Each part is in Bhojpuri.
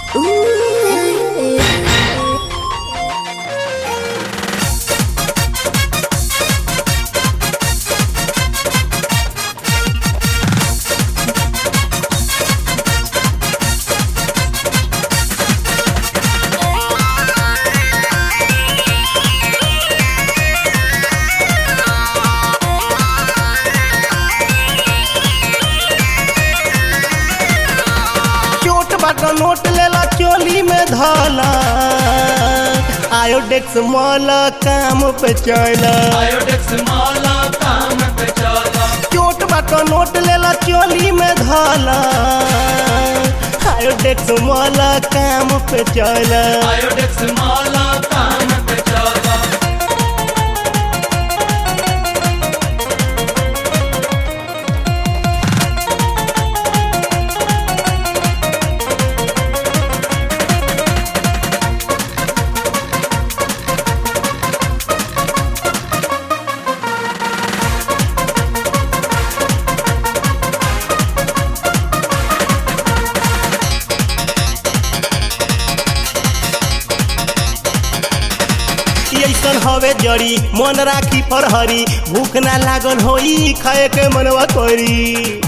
चोट बाट नोट लेला चोली में धला आयोडेक्स मॉल काम पे चला आयोडेक्स माला काम पे चला चोट बाट नोट लेला चोली में धला आयोडेक्स मॉल काम पे चला आयोडेक्स माला काम पे चला ऐसन हवे जड़ी मन राखी फरहरी भूख ना लागल होई खाए के मनवा करी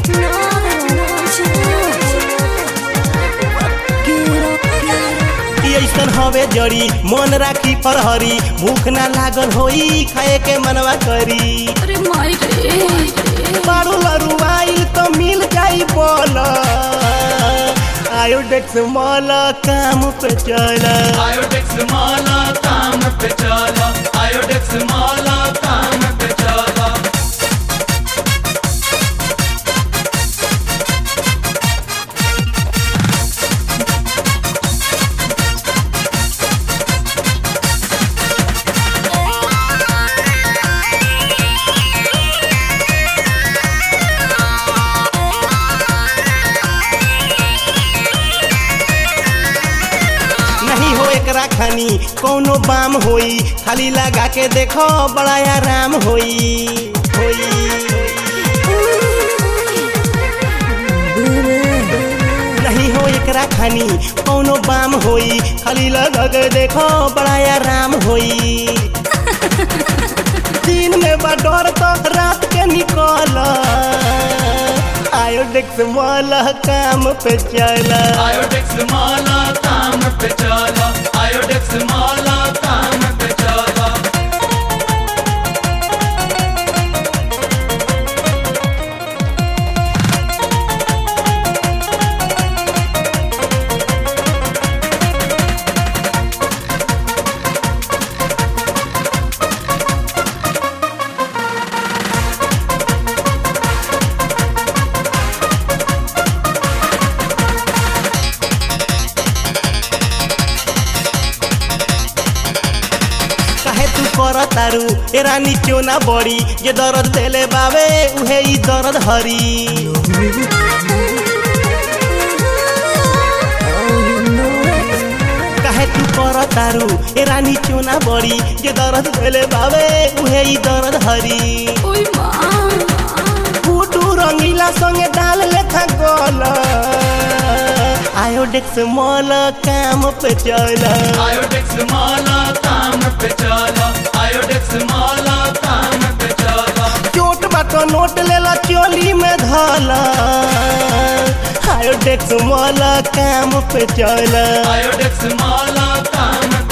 ऐसन हवे जड़ी मन राखी फरहरी भूख ना लागल होई खाए के मनवा करी अरे माई रे मारू लरू आइल तो मिल जाई बोल आयोडेक्स मॉल काम पे चला आयोडेक्स माला काम पे चला आयोडेक्स माला काम पे चला नहीं हो एकरा खानी कोनो बाम होई खाली लगा के देखो बड़ा आराम होई होई नहीं हो एकरा खानी कोनो बाम होई खाली लगा के देखो बड़ा आराम होई दिन में बा डर तो रात के निकल आयोडेक्स मॉल काम पे चला आयोडेक्स माला काम पे चला आयोडेक्स माला काम पे चला काहे तू कर तारू ए रानी क्यों ना बड़ी जे दर्द देले बावे उहे ई दर्द हरी काहे तू कर तारू ए रानी क्यों ना बड़ी जे दर्द देले बावे उहे ई दर्द हरी ओई माँ फूटू रंगीला संगे डाल लेखा गोल आयोडेक्स मॉल काम पे चला आयोडेक्स माला काम पे चला आयोडेक्स माला काम पे चला चोट बाट नोट लेला चोली में धला आयोडेक्स मॉल काम पे चला आयोडेक्स माला काम